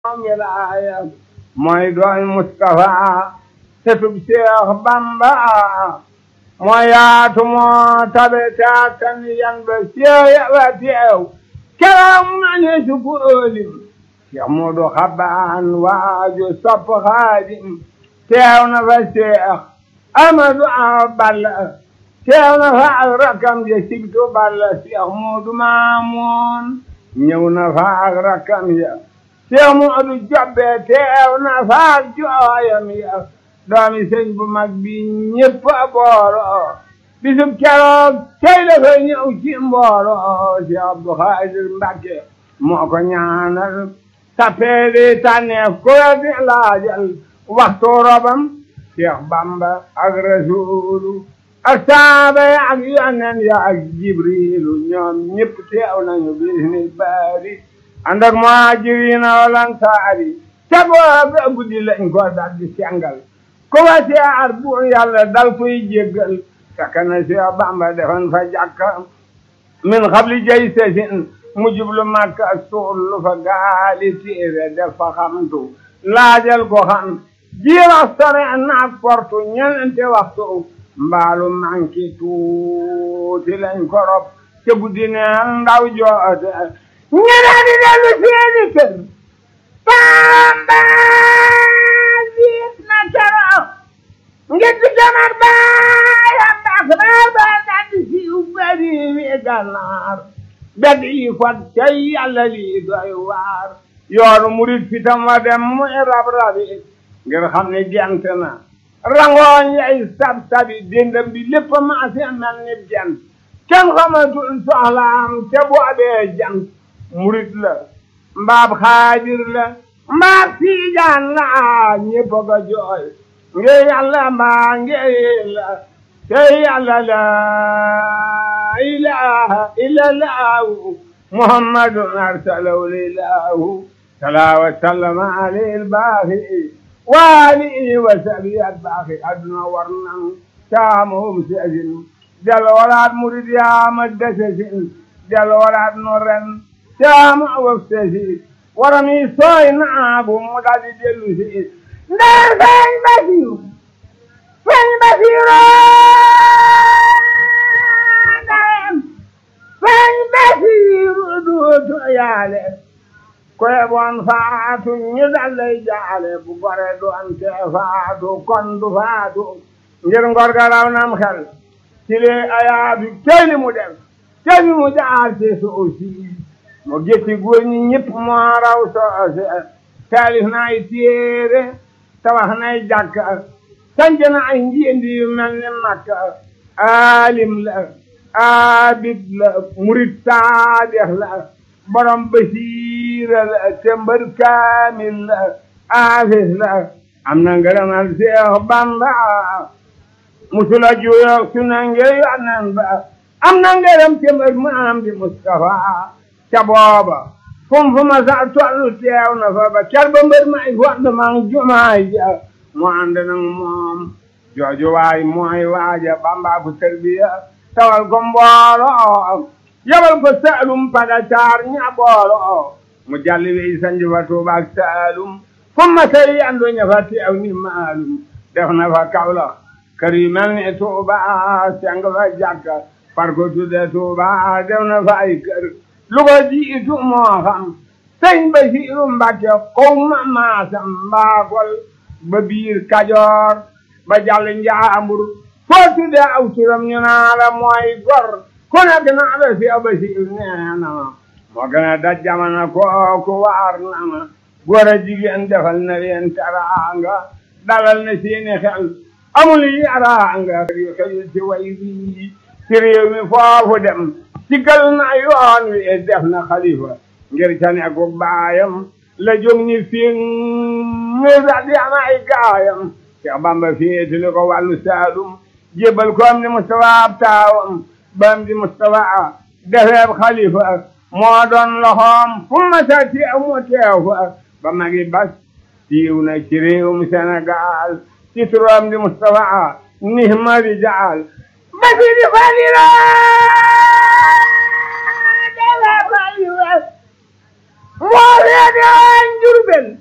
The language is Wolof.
wilaaya mooy dooy Mustafa setub Seex Bamba moo yaatu moo tabe taatan yan ba seeya ba teew keroog ma ne su ko ëlim Seex Moodu Xabaan waaju sopp Xaadim teew na fa Seex Amadu Awa Balla teew na fa ak rakkam ja sigtu Balla Seex Moodu Maamoon ñëw na fa ak rakkam ya Seex Moodu Jobbe teew na fa ak jooyam ya doomi sëñ bu mag bi ñëpp a booloo bisub keroog tey la fa ñëw ci mbooloo Seex Abdu Xaadir Mbàkke moo ko ñaanal tappeeli tànneef ku la di laajal waxtu robam Seex Bamba ak Rasuulu ak saaba ya ak yonen ya ak Jibriilu ñoom ñëpp teew nañu bisni baari ànd ak muhaajiriina wal ansaari ca booba guddi lañ ko dal di sengal ku wa siyaar bu yàlla dal koy jéggal fekk na Seex Bamba defoon fa jàkka min xabli jay sesin mu jublu Makka suul fa gaali téere def fa xamtu laajal ko xam jiirax sore naak portu ñenente waxtu mbaalu manki tuuti lañ ko rob ca guddi neen ndaw joote ñeneen di dellu seeni kër Bamba jiit na keroog ngir di jamar baayam baax naa ba daldi siiw bari wi gànnaar bedd yi fot cay yàlla lii doy waar yoonu murit fitam wa dem muy rab rabi ngir xam ne gent na rangooñ yay sab sabi dendam bi lépp maase mel ni jant kenn xamatul soxlaam te boobee jant murit la mbaab xaadir la mbaab tiijaan la ñépp ga jooy nge yàlla mbaa nge la te yàlla la ilaha illa lahu muhammadun arsalahu lilahu salaa wa sallama alayhi albaaxi wa alihi wa sahbihi albaaxi adduna war nan caamahum seesin del waraat murid yaama desesin del waraat no ren caama waf sesi warami sooy naagu mu daldi dellu si ndee feeñ basiru feeñ basiru ndeyem feeñ basiru duutu yaale koye bon faatu ñu dallay jaale bu gore doon te faatu kon du faatu ngir ngor ga raw nam xel ci li ayaatu tey li mu def tey li mu jaar ci suuf si mu gétti góor ñi ñëpp moo raw soose taalif na ay téere tabax nay jàkka sanc na ay njiendi yu mel ni makka alim la abid la murid saadex la borom basiira la tëmbër kaamil la aafis la am na ngërëmal Seex Bamba musula juyoog su na ngir yonen ba am na ngërëm tëmbër mu am di Mustafa ca booba fum fu ma sa tollu teew na fa ba ker ba mbër may fond mang jumaay ja mu ànd nag moom jooju waay mooy waaja Bamba ko tarbiya tawal ko mbooloo yabal ko Saalum pada caar ña booloo mu jalli wey sanji fa Tuuba ak Saalum fu ma sey andu ña fa teew ni maalum def na fa Kawlax kër yu mel ni Tuuba seng fa jàkka far ko tudde Tuuba def na fa ay kër lu ko jiitu moo xam sëñ Basiiru Mbàkke xaw ma maasam mbaakol ba biir Kajoor ba jàll Njaambur foo tudde aw turam ñu naa la mooy gor ku nekk naa la si Basiiru nee na ma moo gën a daj jamono kooku waar na ma góor a jigéen defal na leen teraanga dalal na seeni xel amul yaraanga yu xëyul ci way bii ci réew mi foofu dem sigal na yoon wi def na xalifa ngir ca nekku baayam la jóg ni fiŋ mi sax di am ay gaayam Seex Bamba féetali ko wàllu Saalum jébal ko am di Mustafa ab taawam ba am di Mustafa defeeb xalifa moo doon loxoom fu ma sa teew mu teew fa ba magi bas siiw na ci réewum Sénégal ci turam di Mustafa nihma rijaal basi di falila moo feete woon Jurbel